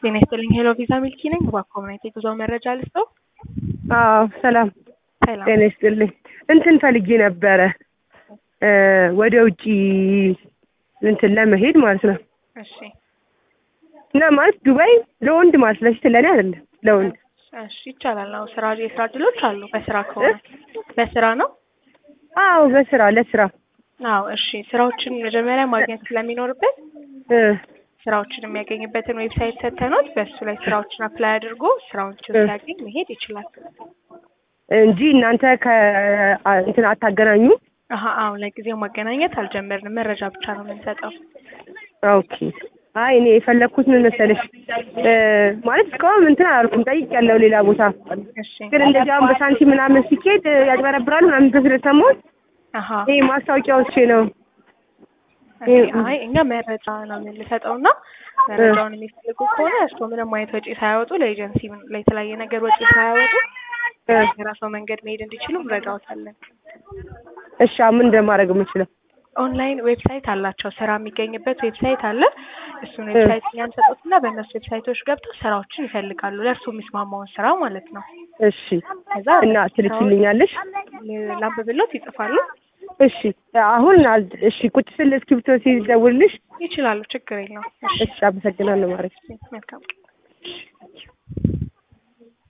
ጤና ይስጥልኝ ሄሎ ቪዛ ሚልኪ ነኝ። በኮሚኒቲ ጉዞ መረጃ ልስጠው። አዎ ሰላም ሰላም ጤና ይስጥልኝ። እንትን ፈልጌ ነበረ ወደ ውጪ እንትን ለመሄድ ማለት ነው እሺ እና ማለት ዱባይ ለወንድ ማለት ለሴት ለእኔ አይደለም ለወንድ እሺ ይቻላል ነው ስራ የስራ እድሎች አሉ በስራ ከሆነ በስራ ነው አዎ በስራ ለስራ አዎ እሺ ስራዎችን መጀመሪያ ማግኘት ስለሚኖርበት እ ስራዎችን የሚያገኝበትን ዌብሳይት ሰተኖት በእሱ ላይ ስራዎችን አፕላይ አድርጎ ስራዎችን እ ሲያገኝ መሄድ ይችላል እንጂ እናንተ ከእንትን አታገናኙ አሀ አሁን ለጊዜው ማገናኘት አልጀመርንም መረጃ ብቻ ነው የምንሰጠው ኦኬ አይ እኔ የፈለግኩት ምን መሰለሽ እ ማለት እስካሁን እንትን አላልኩም ጠይቄያለሁ ሌላ ቦታ እሺ ግን እንደዚህ አሁን በሳንቲም ምናምን ሲኬድ ያጭበረብራሉ ምናምን ብሎ ስለሰማሁት አሀ ይሄ ማስታወቂያዎቼ ነው ኦኬ፣ አይ እኛ መረጃ ነው የምንሰጠው እና መረጃውን የሚፈልጉ ከሆነ እርስዎ ምንም አይነት ወጪ ሳያወጡ ለኤጀንሲ ለተለያየ ነገር ወጪ ሳያወጡ እ የራስዎ መንገድ መሄድ እንዲችሉ እንረዳዎታለን። እሺ አሁን ምን እንደማደርግ የምችለው ኦንላይን ዌብሳይት አላቸው። ስራ የሚገኝበት ዌብሳይት አለ። እሱን ዌብሳይት እኛ እንሰጡትና በእነሱ ዌብሳይቶች ገብተው ስራዎችን ይፈልጋሉ። ለእርሱ የሚስማማውን ስራ ማለት ነው። እሺ ከዛ እና ትልኪልኛለሽ ላንብብሎት ይጽፋሉ። እሺ አሁን አል- እሺ ቁጭ ስል እስክሪብቶ ሲደውልልሽ ይችላሉ። ችግር የለውም። እሺ እሺ አመሰግናለሁ ማረግ መልካም